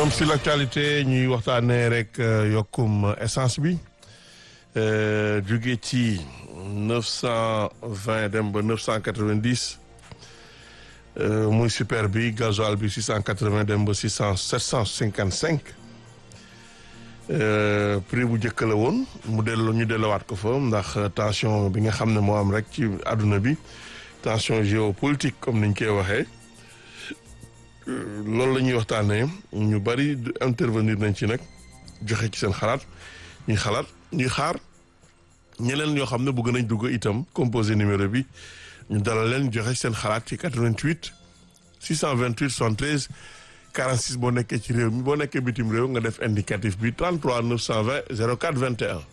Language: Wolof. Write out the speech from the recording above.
forum sur l'actualité ñuy waxtaanee rek yokkum essence bi jóge ci neuf cent vingt dem ba neuf cent quatre-vingt-dix muy super bi gasoil bi six cent quatre-vingts dem ba six cent sept cent cinquante-cinq prix bu njëkk la woon mu delloo ñu dellowaat ko fa ndax tension bi nga xam ne moo am rek ci àdduna bi tension géopolitique comme niñ koy waxee loolu la ñuy waxtaanee ñu bari intervenir nañ ci nag joxe ci seen xalaat ñuy xalaat ñuy xaar ñeneen ñoo xam ne bëgg nañ dugg itam composé numéro bi ñu dalal leen joxe seen xalaat ci 88 628 73 46 boo nekkee ci réew mi boo nekkee bitim réew nga def indicatif bi 33 920 04 21.